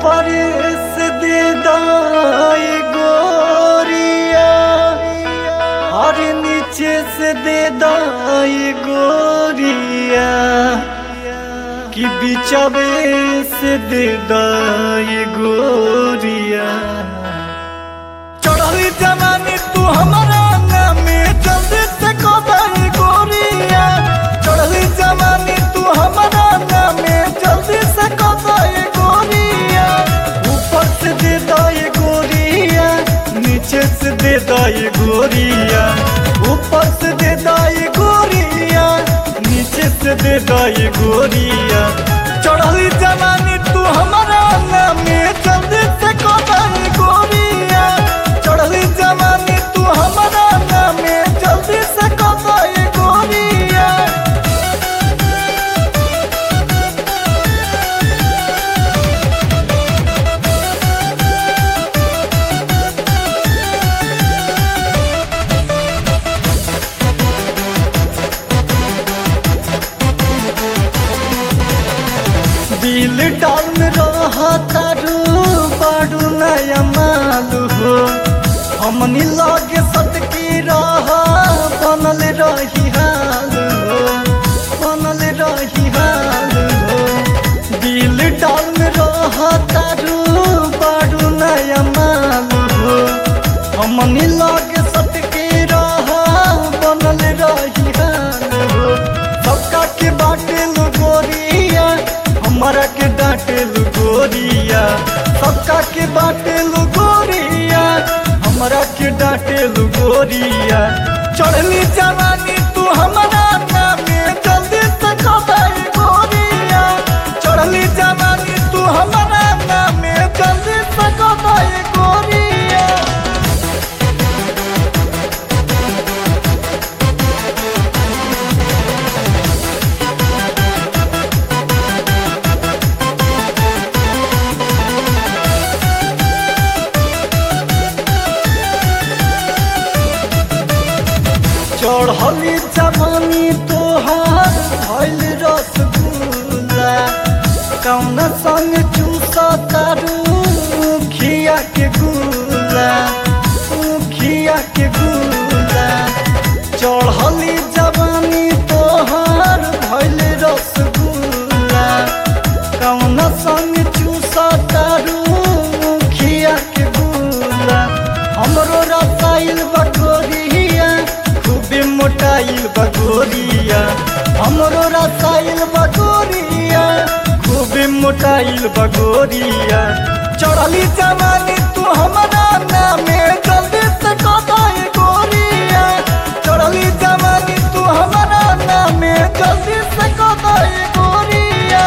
ऊपर से दे दाई गोरिया और नीचे से दे दाई गोरिया कि बिचवे से दे दाई गोरिया चढ़ली जवानी तू हमारा नामे जल्दी से कदाई गोरिया चढ़ली जवानी तू हमारा नामे जल्दी से कदाई गोरिया ऊपर से दे दाई गोरिया नीचे से दे दाई गोरिया ऊपर से दे दाई गोरिया नीचे से दे दाई गोरिया चढ़ली जवानी तू हमारा नामे जल्दी से कदाई गोरिया चढ़ली जवानी तू हमारा नामे जल्दी से कदाई गोरिया दिल डाल रहा तारू बाडू नया मालू हो हमनी लागे सटकी रहा बनल रही हाल हो बनल रही हाल हो दिल डाल रहा तारू बाडू नया मालू हो हमनी लागे सटकी रहा बनल रही हाल हो सबका के बाटे लो गोरिया हमारा के डांटे लो गोरिया सबका के बाटे लो गोरिया हमारा के डांटे लो गोरिया चढ़ली जवानी तू हमारा नामे जल्दी से कदाई गोरिया चढ़ली जवानी तू हमारा नामे जल्दी से कदाई गोरिया चढ़ली जवानी तोहार भइल रसगुल्ला कौन संग चूसा तारू खिया के गुला खिया के गुला चढ़ली जवानी तोहार भइल रसगुल्ला कौन संग चूसा तारू खिया के गुला हमरो रसाइल बटोरिया खूबे मोटाइल बगोरिया हमरो रसाइल बगोरिया खूबे मोटाइल बगोरिया चढ़ली जवानी तू हमारा नामे जल्दी से कदाई गोरिया चढ़ली जवानी तू हमारा नामे जल्दी से कदाई गोरिया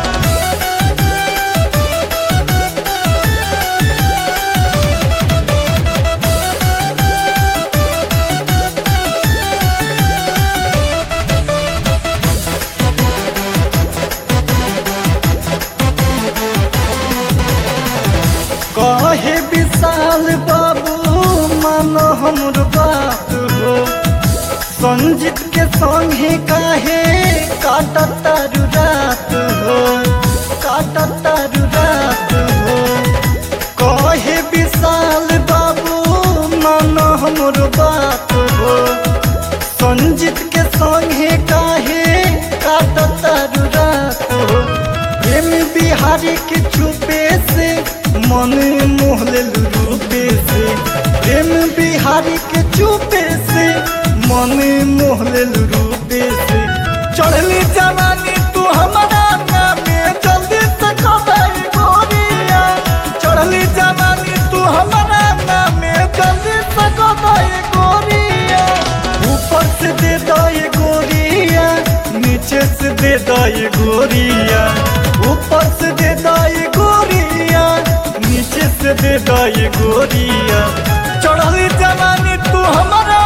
कहे विशाल बाबू मानो हमर बात हो संजीत के संगे काहे काटा तारू रात हो काटा तारू रात हो कहे विशाल बाबू मानो हमर बात हो संजीत के संगे काहे काटा तारू रात हो प्रेम बिहारी के चुपे से मन मोहले रूपे से प्रेम बिहारी के चुपे से मन मोहले रूपे से चढ़ली जवानी तू हमारा नामे जल्दी से कदाई गोरिया चढ़ली जवानी तू हमारा नामे जल्दी से कदाई गोरिया ऊपर से दे दाई गोरिया नीचे से दे दाई गोरिया ऊपर से दे दाई गोरिया नीचे से दे दाई गोरिया चढ़ली जवानी तू हमारा